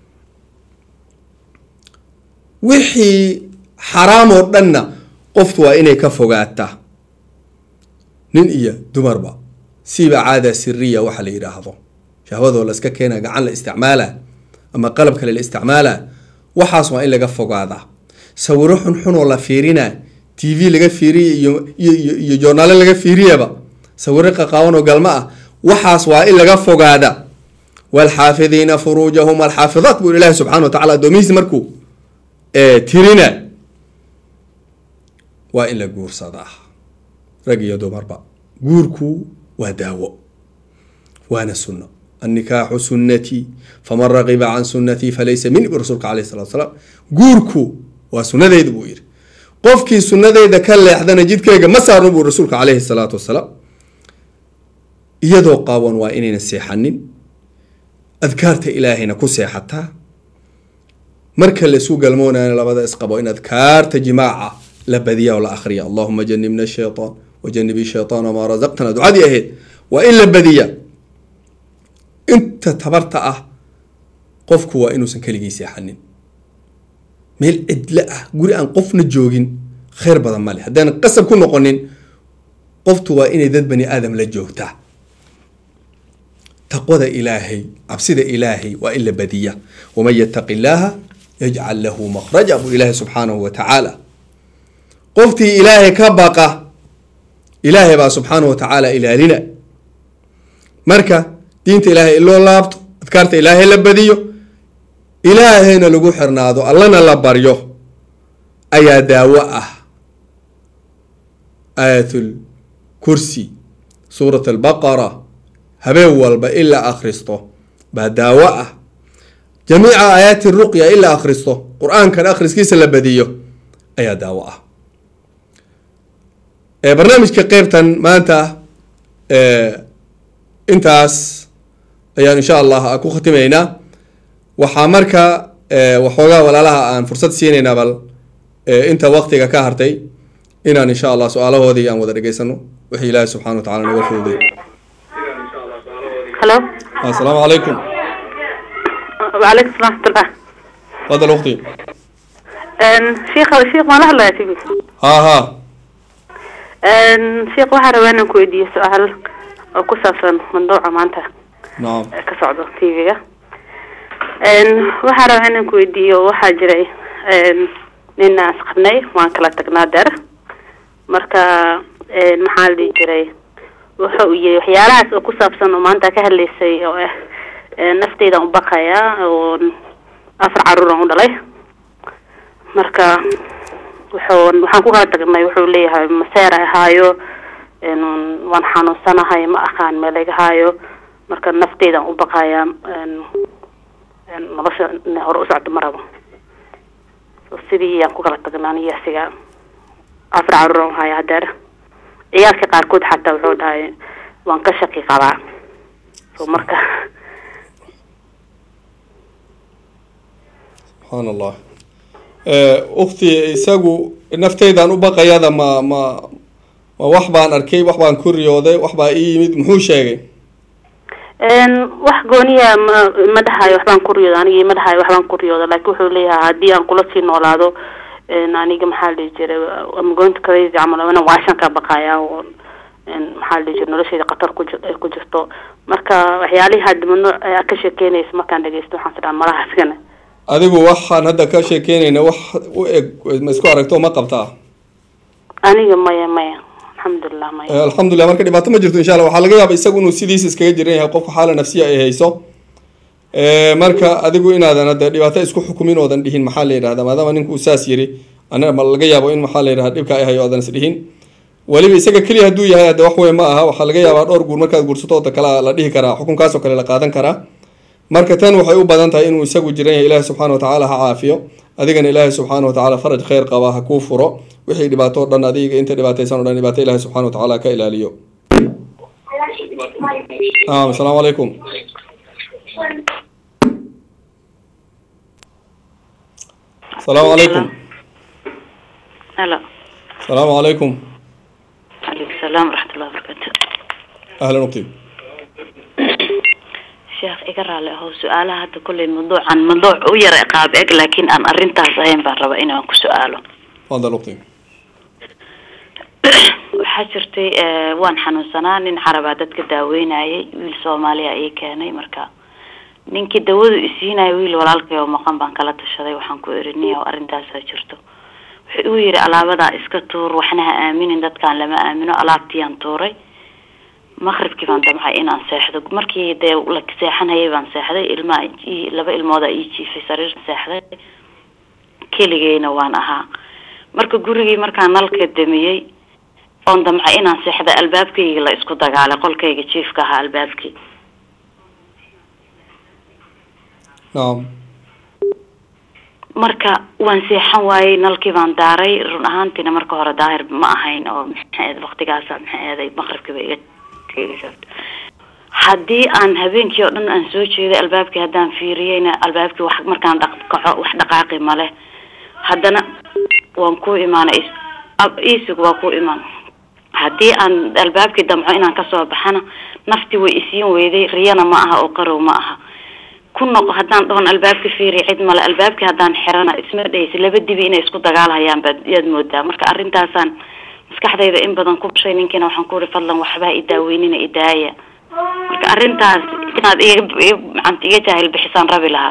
Speaker 1: wixii xaraam oo dhanna qoftu waa inay ka fogaataa nin iyo dumarba siiba caada siriya waxa la yidhaahdo shahwadoo la iska keena gacan la isticmaala ama qalab kale la isticmaala waxaas waa in laga fogaadaa sawiro xunxunoo la fiirina t v laga fiiriye iyo iyo iyo iyo joornaale laga fiiriyaba sawiro qaqaawan oo galma ah waxaas waa in laga fogaada waalxaafidiina furuujahum alxaafidaat buu ilaahi subxana wa tacala addoomihiisi markuu tirina waa in la guursadaa rag iyo dumarba guurku waa daawo waana sunno annikaaxu sunnatii faman raqiba can sunnatii falaysa min bu rasuulka alayh salatu salaam guurku waa sunnadeyda buu yidhi qofkii sunnadeyda ka leexdana jidkeyga ma saarno buu rasuulka caleyhi salaatu wasalaam iyadoo qaawan waa inayna seexanin adkaarta ilaahayna ku seexataa marka la isu galmoonayana labada isqabo in adkaarta jimaaca la badiya oo la akhriya allahuma janibna shaytaan wajanibi shaytaan wamaa rasaqtana ducadii ahayd waa in la badiya inta tabarta ah qofku waa inuusan keligii seexanin meel cidlo ah guri aan qofna joogin khayr badan male haddaan qasab ku noqonin qoftu waa inay dad bani aadam la joogtaa taqwada ilaahay cabsida ilaahay waa in la badiya waman yataqi illaaha yajcal lahu makhraja buu ilaahay subxaanahu wa tacaala qoftii ilaahay ka baqa ilaahay baa subxaanahu wa tacaala ilaalina marka diinta ilaahay in loo laabto adkaarta ilaahay la badiyo ilaahayna lagu xirnaado allana la baryo ayaa daawo ah aayatul kursi suurat albaqara habeen walba in la akhristo baa daawo ah jamiica aayaati ruqya in la akhristo qur-aankan akhriskiisa la badiyo ayaa daawo ah barnaamijka qeybtan maanta intaas ayaan insha allah ku khatimaynaa waxaa marka waxoogaa walaalaha aan fursad siinaynaa bal inta waktiga ka hartay inaan insha allah su-aalahoodii aan wada dhegeysano wixii ilaahi subxana wa tacala naga fududay
Speaker 2: halo
Speaker 1: assalaamu calaykum
Speaker 2: وعليكم السلام ورحمة الله
Speaker 1: fadal ukti
Speaker 2: شيخ شيخ ما له الله تبي
Speaker 1: ha ha
Speaker 2: شيخ waxaa rabaa inaan ku weydiiyo su-aal oo ku saabsan mandooca maanta
Speaker 1: nacam
Speaker 2: ee ka socdo tv-ga waxaa rabaa inaan ku weydiiyo waxaa jiray nin aan isqabnay waan kala tagnaa deer marka maxaa la dhihi jiray wuxa uu yiri waxyaalahaas oo ku saabsan oo maanta ka hadlaysay oo ah nafteydan u baqaya oo afar caruuran u dhalay marka wuxuu waxaan ku kala tagnay wuxuu leeyahay maseer ahaayo waan xanuunsanahay ma aqaan meel iga haayo marka nafteydan u baqaya nolosha hore u socdo ma rabo so sidii aan ku kala tagnaa aniyo asiga afar caruuran u haya hadeer ciyaalka qaarkood xataa wuxuu dhahay waan ka shaqi qabaa so marka
Speaker 1: subxaan allah ukti isagu nafteydan u baqayada ma ma ma wax baan arkay wax baan ku riyooday wax baa ii yimid muxuu sheegay
Speaker 2: wax gooniya ma ma dhahayo waxbaan ku riyooda anigi ma dhahayo waxbaan ku riyooda laakiin wuxuu leeyahay haddii aan kula sii noolaado aniga maxaa la dhihi jiray am going to crazy camal ina waashan ka baqaya oo maxaa la dhihi jiray nolosheyda khatar ku ji- ay ku jirto marka waxyaalihii hadda mamnuuc ayaa ka sheekeynaysa markaan dhegeysto waxaan tidhaha malaha iskana
Speaker 1: adigu waxaan hadda ka sheekeynayna wax u eg ma isku aragto ma qabtaa
Speaker 2: aniga maya maya alxamdulilah maya
Speaker 1: Eh, alxamdulilah marka dhibaato ma jirto insha allah waxaa laga yaaba isagu inuu sidiisa iskaga jiran yahay qofka xaala nafsiya ay hayso Eh, marka adigu inaadan hadda dhibaato isku xukumin oodan dhihin maxaa la yidhahda maadaama ninku uu saas yiri ana ma laga yaabo in maxaa la yidhahda dhibka ay hayo oodan is dhihin weliba isaga keliya hadduu yahay hadda wax weyn ma aha waxaa laga yaabaa dhowr guur markaad guursato oo kale la dhihi karaa xukunkaasoo kale la qaadan karaa marka tan waxay u badan tahay inuu isagu jiran yahay ilaahi subxaana wa tacaala ha caafiyo adigana ilaahi subxaana wa tacaala faraj khayr qaba ha kuu furo wixii dhibaato o dhan adiga inta dhibaataysan o dhan dhibaato ilaahi subxaana wa tacaala ka ilaaliyo naam asalaamu calaykum asalaamu calaykum
Speaker 2: halo
Speaker 1: asalaamu calaykum
Speaker 2: calaykum salaam waraxmatullahi wabarakatu
Speaker 1: ahlan uqti
Speaker 2: sheekh iga raali ahow su-aalaha hadda kolley mawduucan mawduuc u yara qaab eg laakiin aan arrintaas ahayn baan rabaa inaan ku su-aalo
Speaker 1: fadal uqti
Speaker 2: waxaa jirtay waan xanuunsanaa nin carabaa dadka daaweynayay wiil soomaaliya ayay keenay marka ninkii dawadu isiinaya wiil walaalkay oo maqan baan kala tashaday waxaan ku eri niya arrintaasaa jirto
Speaker 3: wuxuu igu yidhi alaabadaa iska tuur waxna ha aaminin dadkaan lama aamino alaabtiiyaan tuuray maqribkii baan damcay inaan seexdo markii dee la seexanayay baan seexday ilmaa ii- laba ilmooda ii jiifay sariir seexday keligeyna waan ahaa marka gurigii markaan nalka damiyey oon damcay inaan seexdo albaabkayga la isku dagaalay qolkayga jiifka ahaa albaabkii
Speaker 1: nacam
Speaker 3: marka waan seexan waayey nalkii baan daaray run ahaantiina marka hore daahir ma ahayn oo maxay waqtigaasa maxay eeday maqribkiiba iga tegaysa haddii aan habeenkii oo dhan aan soo jeeday albaabkii haddaan fiiriyeyna albaabkii wax markaan dhaq kaco wax dhaqaaqi male haddana waan ku imaanay is- ab- iisig waa ku imaan haddii aan albaabkii damco inaan kasoo baxana nafti way isiin weyday riyana ma aha oo qarow ma aha ku noqo haddaan dhahon albaabka fiiri cid male albaabkii haddaan xirana isma dhaysa laba dibi inay isku dagaalhayaan baad yaad moodaa marka arrintaasaan maskaxdayda in badan ku bushay ninkiina waxaan ku uhi fadlan waxbaa i daaweynina idaaya marka arrintaas inaad iga iga- macanta iga jaahil bixisaan rabi lahaa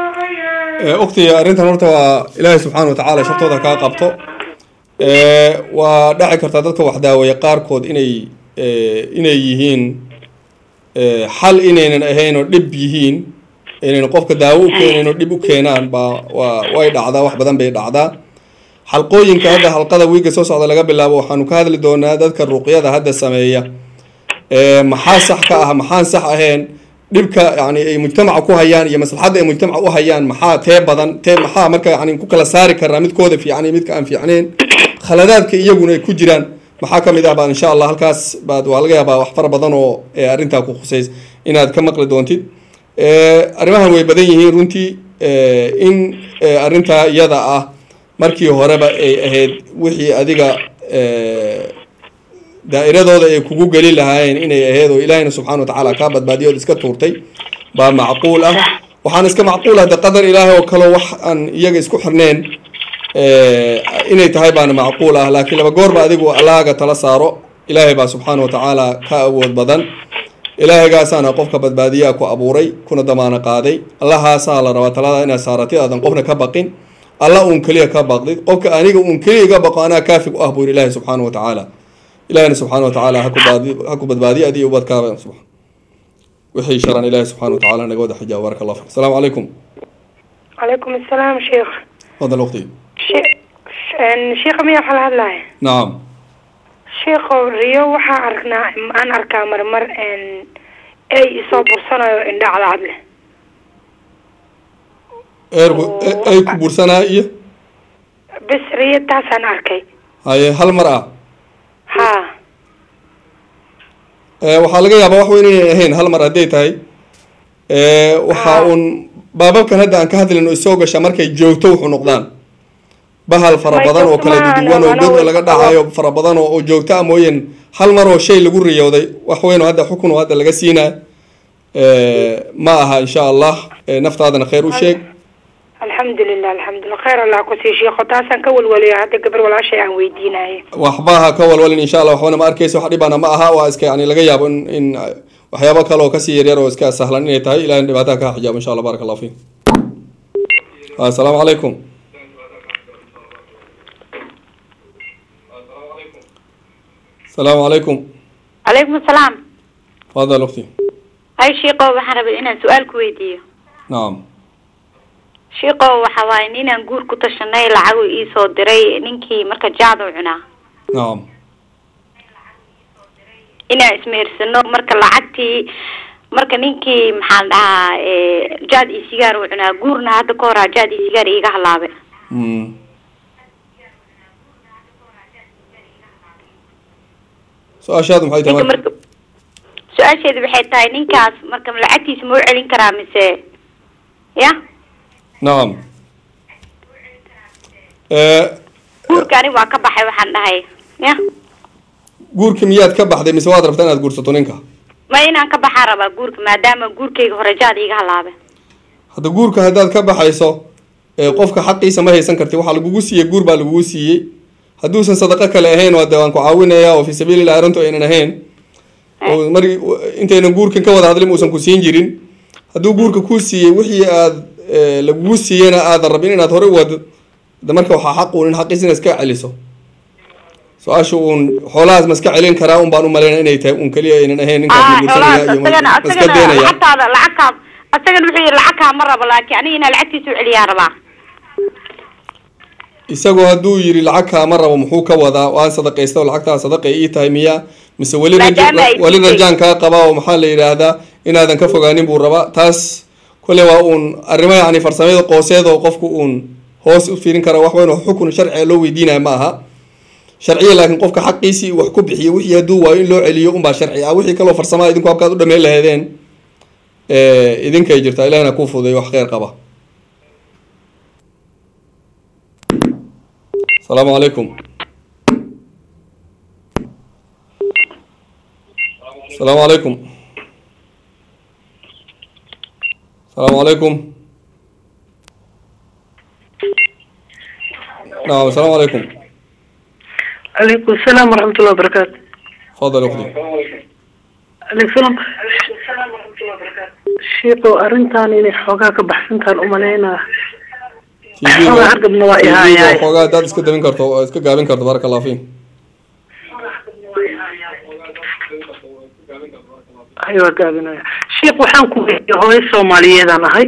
Speaker 1: ogti arrintan horta waa ilaahay subxaana wa tacaala shartooda kaa qabto Eh, waa dhaci kartaa dadka wax daaweeya qaarkood inay eh, inay yihiin eh, xal inaynan ahayn oo dhib yihiin inaynan qofka daawo u keenayn oo dhib u keenaan baa waa way dhacdaa wax badan bay dhacdaa xalqooyinka hadda halqada wiiga soo socda laga bilaabo waxaanu ka hadli doonaa dadka ruqyada hadda sameeya Eh, maxaa sax ka ah maxaan sax ahayn dhibka yani ay mujtamaca ku hayaan iyo maslaxadda ay mujtamaca u hayaan maxaa tee badan tee maxaa marka yani ku kala saari karnaa midkooda fiican iyo midka aan fiicnayn khaladaadka iyaguna ay ku jiraan maxaa ka mid ah baa insha allah halkaas baad waa laga yaabaa wax fara badan oo eh, arrintaa ku khuseys inaad ka maqli doontid Eh, arrimahan way badan yihiin runtii eh, in eh, arrintaa iyada ah markii horeba ay ahayd wixii adiga eh, daa'iradooda ay kugu geli lahaayeen inay ahayd oo ilaahayna subxaana wa tacaala kaa badbaadiyo ood iska tuurtay baa macquul ah waxaan iska macquul ah de qadar ilaahay oo kaleo wax aan iyaga isku xirneen eh, inay tahay baana macquul ah laakiin laba goorba adigu allahaaga tala saaro ilaahay baa subxaana wa tacaala ka awood badan ilaahaygaasana qofka badbaadiyaa ku abuuray kuna damaano qaaday allahaasaa la rabaa talada inaad saaratid aadan qofna ka baqin alla uun keliya ka baqdid qofka aniga uun keliya iga baqo anaa kaafig u ah buu yidhi ilaahay subxaana wa tacaala ilahina subxaana wa tacaala haku baadi ha ku badbaadiyo adiyo ubadkaaba subx wixii sharan ilaahi subxaana wa tacaala naga wada xijaab baaraka allah fik asalaamu calaykum
Speaker 4: calaykum asalaam sheekh
Speaker 1: fadal waqti
Speaker 4: she- een, sheekha miyaa waxaa la hadlaya
Speaker 1: nacam
Speaker 4: sheekhow riyo waxaa aragnaa aan arkaa marmar een, ey isoo bursanayo indha cadcad leh
Speaker 1: eerku ay ku bursanaa iyo
Speaker 4: bes riyo taasaan arkay
Speaker 1: haye hal mar ah
Speaker 4: haa
Speaker 1: Eh, waxaa laga yaabaa wax weyn inay ahayn hal mar hadday tahay Eh, waxaa uun baababkan hadda aan ka hadlayno isoo gasha markay joogto wuxuu noqdaan bahal fara
Speaker 4: May
Speaker 1: badan oo kala
Speaker 4: joogto maahan,
Speaker 1: duwan oo
Speaker 4: walaalo
Speaker 1: god
Speaker 4: way
Speaker 1: laga
Speaker 4: ku
Speaker 1: dhacayo fara badan oo oo joogto ah mooyeen hal mar oo shay lagu riyooday wax weyn oo hadda xukun oo hadda laga siinaa ma aha insha allah Eh, naftaadana khayr u sheeg
Speaker 4: alxamdulilah alxamdulilah khayr allah kusii sheekho taasaan ka walwaliyo hadda gabar walaashay aan weydiinaye
Speaker 1: waxba ha ka walwalin insha allah waxbana ma arkeyso wax dhibana ma aha waa iska yani laga yaabo in in waxyaabo kale oo kasii yaryar oo iska sahlan inay tahay ilahay dhibaataha ka xijaabo insha allah baaraka allah fiik assalaamu calaykum asalaamu calaykum
Speaker 2: calaykum asalaam
Speaker 1: fadal ukti
Speaker 2: hay shiiqo waxaan rabay inaan su-aal ku weydiiyo
Speaker 1: nacam
Speaker 2: shiiqo waxa waaye ninaan guur ku tashanay lacagu iisoo diray ninkii marka jaad u cunaa
Speaker 1: nacam
Speaker 2: inaan ismehersano marka lacagtii marka ninkii maxaan dhahaa eh, jaad iyo sigaar u cunaa guurna hadda ka horaa jaad iyo sigaar iiga halaabe
Speaker 1: Mm. su-aashaadu maxay tahay
Speaker 2: ninka
Speaker 1: marka
Speaker 2: marka su-aasheedu waxay tahay ninkaas marka lacagtiisa ma u celin karaa mise ya
Speaker 1: nacam Eh,
Speaker 2: guurka aniga waa ka baxay waxaan dhahay ya
Speaker 1: guurka miyaad ka baxday mise waad rabtaa inaad guursato ninka
Speaker 2: ma inaan ka baxaa rabaa guurka maadaama guurkayga hore jaad iiga halaabe
Speaker 1: hadda guurka haddaad ka baxayso ee qofka xaqiisa ma haysan karti waxaa lagugu siiyey guur baa lagugu siiyey hadduusan sadaqo kale ahayn waa de waan ku caawinaya oo fi sabiilillahi arrintu aynan ahayn oo mar intaynan guurkan ka wada hadlin uusan ku siin jirin hadduu guurka kuu siiyey wixii aad eh, lagugu siiyeyna aadan rabin inaad hore u wado hadda marka waxaa xaq uun in xaqiis ina iska celiso su-aasha uun xoolahaas ma iska celin karaa un baan u malaynaya inay tahay un keliya aynan ahayn ninkaas
Speaker 2: ah
Speaker 1: la guursanaya
Speaker 2: xoolahaas
Speaker 1: iyo ma
Speaker 2: asagana
Speaker 1: ma iska
Speaker 2: asagana
Speaker 1: daynaya
Speaker 2: lacagtaada lacagkaa asagana wuxuu yihi lacag kaama rabo laakiin aniga inaa lacagtiisa u celiyaa rabaa
Speaker 1: isagoo hadduu yiri lacag kaama rabo muxuu ka wadaa waan sadaqaysta oo lacagtaa sadaqay ii tahay miya mise weli raja-
Speaker 2: Maadaama ay
Speaker 1: weli
Speaker 2: jirtay.
Speaker 1: rajaan kaa qabaa oo maxaa la yidhaahdaa inaadan ka fogaanin buu rabaa taas kole waa uun arrimo yacni farsamada qooseed oo qofku uun hoos u fiirin kara wax weyn oo xukun sharciga loo weydiinaya ma aha sharciya laakiin qofka xaqiisii wax ku bixiyo wixii hadduu waayo in loo celiyo unbaa sharci ah wixii kaloo farsamaa idinku habkaad u dhameyn lahaydeen eh, idinkay jirtaa ilahina kuu fuday wax kheyr qaba asalaamu calaykum asalaamu calaykum asalaamu calaykum nacam asalaamu calaykum
Speaker 5: عليكم السلام ورحمة الله وبركاته
Speaker 1: fadal ukhti
Speaker 5: عليكم السلام شيخو أرنتان إني حوغا كبحسنتان أمالينا Xogaa hargabna waa i haayay.
Speaker 1: xoogaa haddaad iska dabin karto oo iska gaabin karto baraka allah fiin
Speaker 5: أيوة قابنا شيخ وحان كوي هوي سوماليين هاي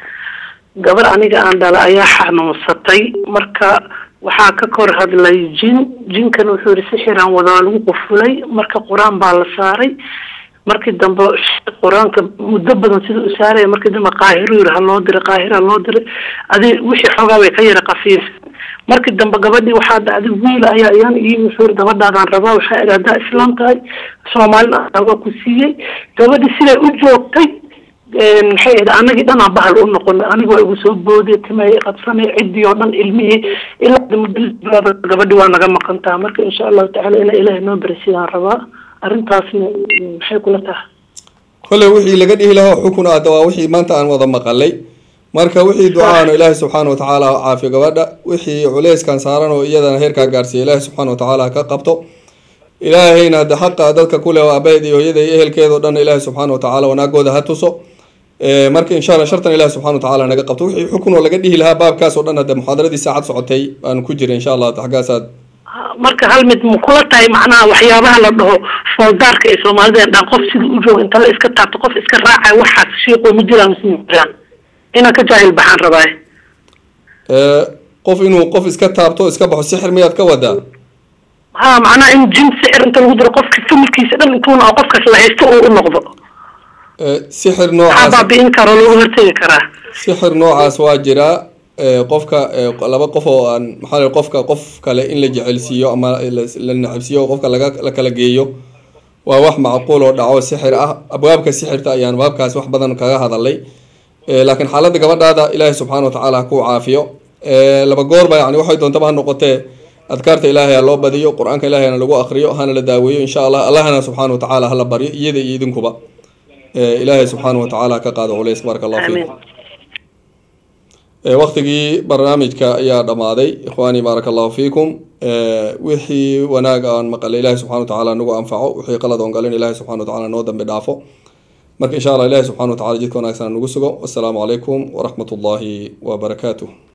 Speaker 5: gabar aniga aan dhala ayaa xanuunsatay marka waxaa ka kor hadlay jin jinkan wuxuu yihi sixiraan wada waa lagu qufulay marka qur-aan baa la saaray markii dambe qur-aanka muddo badan sida u saaraya markii dambe qaahiru yiri ha loo diray qaahir ha loo diray adi wixii xoogaa bay ka yara qafiif markii dambe gabadhii waxaa dhacday wiil ayaa iyaan ii wuxuu yiri gabadhaadaan rabaa waxaa idhi haddaa islaam tahay soomaalina aan waa ku siiyey gabadhii siday u joogtay maxay ahayd anagii dhanaa bahal u noqonay aniga waa igu soo boodiye timay qabsanay ciddii oo dhan ilmihii ilaa muddo gabadhi waa naga maqantaa marka insha allahu tacaala inaa ilaahay noo bari sidaan rabaa arrintaasna maxay kula tahay
Speaker 1: kolley wixii laga dhihi lahaa xukun aada waa wixii maanta aan wada maqalay marka wixii ducaano ilaahay subxaana watacaala ha caafiyo gabadha wixii culeyskan saaran oo iyadana heerkaa gaarsiiya ilaahay subxaana watacaala ha ka qabto ilaahayna hadde xaqa dadka kule oo abeed iyo hooyada iyo ehelkeeda oo dhan ilaahay subxaana watacaala wanaagooda ha tuso Eh, marka insha allah shartan ilaahi subxana watacaala naga qabto wixii xukun oo laga dhihi lahaa baabkaas oo dhan hadde muxaadaradii saacad socotay baanu ku jira insha allah xaggaasaad
Speaker 5: marka hal mid ma kula tahay macnaha waxyaabaha la dhaho fooldaarka ee soomaalida dhan qof sida u jooga inta la iska taabto qof iska raacay waxaas shiiqoo ma jiraan mise ma jiraan inaan ka jaahil baxaan rabaaye
Speaker 1: Eh, qof inuu qof iska taabto iska baxo sixir miyaad ka wadaa
Speaker 5: ha macnaha in jin sicir inta lagu diro qofka familkiisa dhan intuuna oo qofkaas la haysto uu u noqdo
Speaker 1: Eh, sixir
Speaker 5: maxaa
Speaker 1: noocaas
Speaker 5: baabi'in kara oo looga hortegi karaa
Speaker 1: sixir noocaas waa jiraa Eh, qofka eh, laba qof oo aan maxaa la qofka qof kale in la jecelsiiyo ama la la nacabsiiyo oo qofka laga la kala geeyo waa wax macquul oo dhaco sixir ah abwaabka sixirta ayaan baabkaas wax badan kaga hadalay Eh, laakiin xaaladda gabadhaada ilaahay subxaana watacaala ha ku caafiyo Eh, laba goorba yani waxay doontaba ha noqotee adkaarta ilaahay ha loo badiyo qur-aanka ilaahayna lagu akriyo hana la daaweeyo insha allah allahna subxaana watacaala hala baryo iyada iyo idinkuba Eh, ilaahay subxaana watacaala ha ka qaado culays baraka allah fiikum
Speaker 5: amiin
Speaker 1: Eh, waqtigii barnaamijka ayaa dhammaaday ikhwaanii baaraka allahu fiikum Eh, wixii wanaag aan maqalay ilaahi subxana watacaala nagu anfaco wixii qalad oon galin ilaahi subxana watacaala noo dambi dhaafo marka insha allah ilaahi subxana watacaala jidka wanaagsan ha nagu sugo wassalaamu calaykum waraxmat ullaahi wabarakaatuh